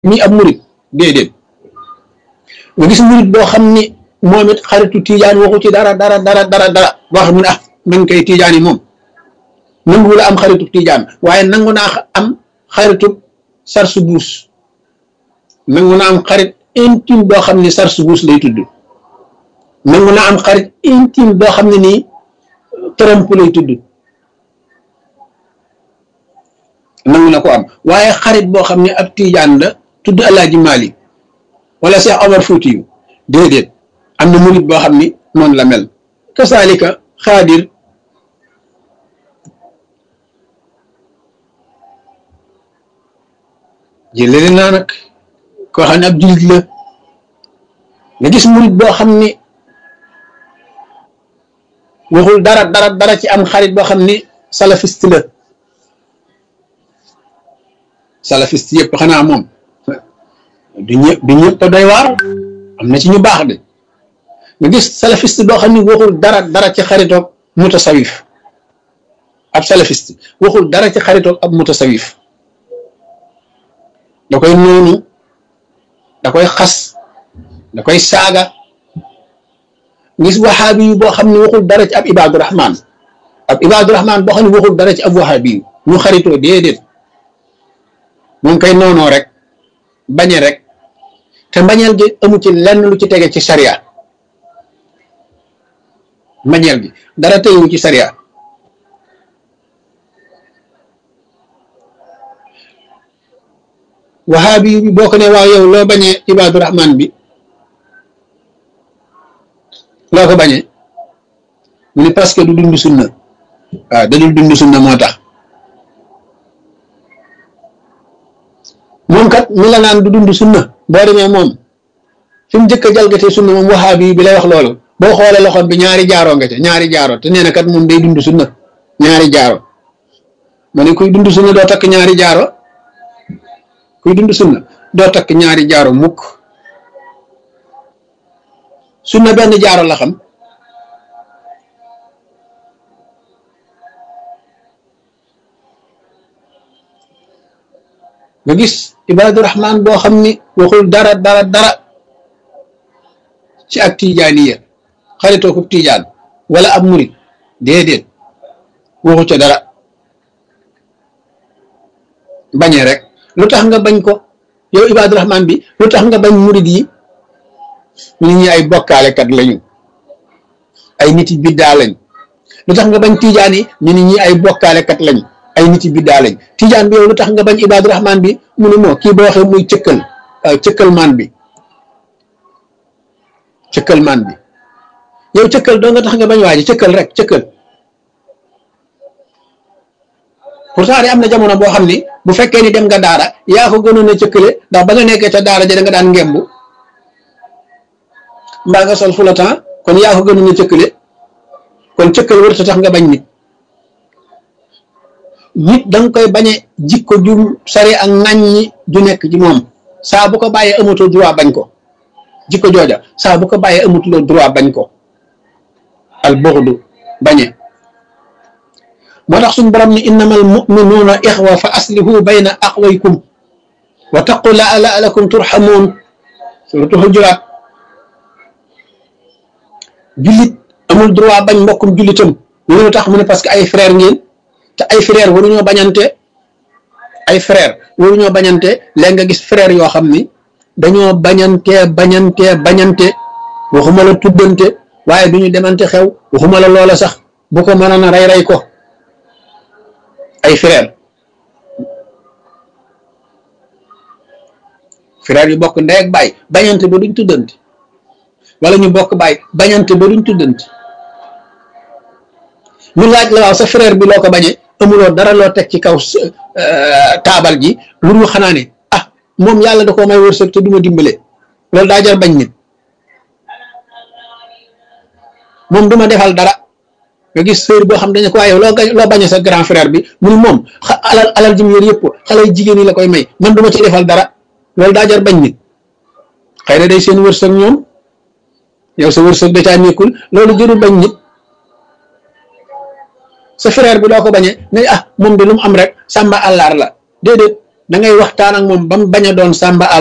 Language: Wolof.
mi ab murit déedéet nga gis murit boo xam ni moom it xaritu tiijaan waxu ci dara dara dara dara dara boo xam ne ah man kay tiijaan yi moom nangu la am xaritu tiijaan waaye nangu naa am xaritu sarsu buus nangu naa am xarit intime boo xam ne sarsu buus lay tudd nangu naa am xarit intime boo xam ne nii tromp lay tudd nangu na ko am waaye xarit boo xam ne ab tiijaan la tudd Alaaji Maalik wala Cheikh Omar Fuuti yu déedéet am na murit boo xam ni noonu la mel kasaalika xaadir jëleli naa nag koo xam ne ab jullit la nga gis murit boo xam ni waxul dara dara dara ci am xarit boo xam ni salafiste la salafiste yëpp xanaa moom du ñëpp du ñëpp doy waar am na ci ñu baax de nga gis salafiste boo xam ni waxul dara dara ci xaritoog mutasawif ab salafiste waxul dara ci xaritoog ab mutasawif da koy noonu da koy xas da koy saaga gis waxaabi yu boo xam ne waxul dara ci ab ibaadu rahman ab ibaadu rahman boo xam ne waxul dara ci ab waxaabi yu ñu xaritoo déedéet moom koy noonoo rek bañe rek te mbañeel gi amu ci lenn lu ci tege ci sariya mbañeel gi dara tegewu ci sariya wahaabi bi boo ko ne waaw yow loo bañee ibaadu rahman bi loo ko bañee mu ne parce que du dund sunna waaw da dul dund sunna moo tax moom kat mi la naan du dund sunna boo demee moom fi mu njëkk a jalgatee sunna moom wahaabi bi lay wax loolu boo xoolee loxoom bi ñaari jaaroo nga ca ñaari jaaro te nee na kat moom day dund sunna ñaari jaaro ma ne kuy dund sunna doo takk ñaari jaaro kuy dund sunna doo takk ñaari jaaro mukk sunna benn jaaro la xam nga gis ibaadu rahman boo xam ni waxul dara dara dara ci ak tijaaniya xaritoo ko tijaan wala ab murit déedéet waxu ca dara bañee rek lu tax nga bañ ko yow ibaadu rahman bi lu tax nga bañ murit yi nit ñi ay bokkaalekat lañu ay nit yi biddaa lañ lu tax nga bañ tijaan yi ñu nit ñi ay bokkaalekat lañu ay nit yi biddaa lañ tijaan bi yow lu tax nga bañ ibaadu rahman bi mu ne moo kii boo waxee muy cëkkal cëkkal maan bi cëkkal maan bi yow cëkkal doo nga tax nga bañ waaji cëkkal rek cëkkal pourtant de am na jamono boo xam ni bu fekkee ni dem nga daara yaa ko gënoon a cëkkale ndax ba nga nekkee ca daara ja da nga daan ngembu mbaa nga sol fulatan kon yaa ko gënoon a cëkkale kon cëkkal wërta tax nga bañ nit nit da nga koy bañe jikko ju sari ak ŋàññi ju nekk ci moom saa bu ko bàyyee amatul droit bañ ko jikko jooja saa bu ko bàyyee amatuloo droit bañ ko al buxdu bañe moo tax suñu borom ni innamal muminuuna ixwa fa aslihu bayna aqwaykum wa taqu la laalakum turxamuun suratu Hujuraat jullit amul droit bañ mbokkum jullitam lu tax mu ne parce que ay frère ngeen te ay frère waruñoo bañante ay frère waruñoo bañante léegi nga gis frère yoo xam ni dañoo bañante bañante bañante waxuma la tuddante waaye duñu demante xew waxuma la loola sax bu ko mënoon a rey rey ko ay frère frère yu bokk ndey ak baay bañante ba duñ tuddante wala ñu bokk baay bañante ba duñ tuddante ñu laaj la waaw sa frère bi loo ko bañee amuloo dara loo teg ci kaw taabal ji lu dul xanaa ne ah moom yàlla da koo may wërsëg te duma dimbale loolu daa jar bañ nit moom duma defal dara nga gis sœur boo xam dañ ko waaye loo loo bañee sa grand frère bi mu ni moom alal alal ji mu yor yëpp xale jigéen yi la koy may man duma ci defal dara loolu daa jar bañ nit xëy na day seen wërsëg ñoom yow sa wërsëg da caa nekkul loolu jëru bañ nit sa frère bi doo ko bañee ne ah moom de lu mu am rek sàmba àllaar la déedéet da ngay waxtaan ak moom ba mu bañ a doon sàmba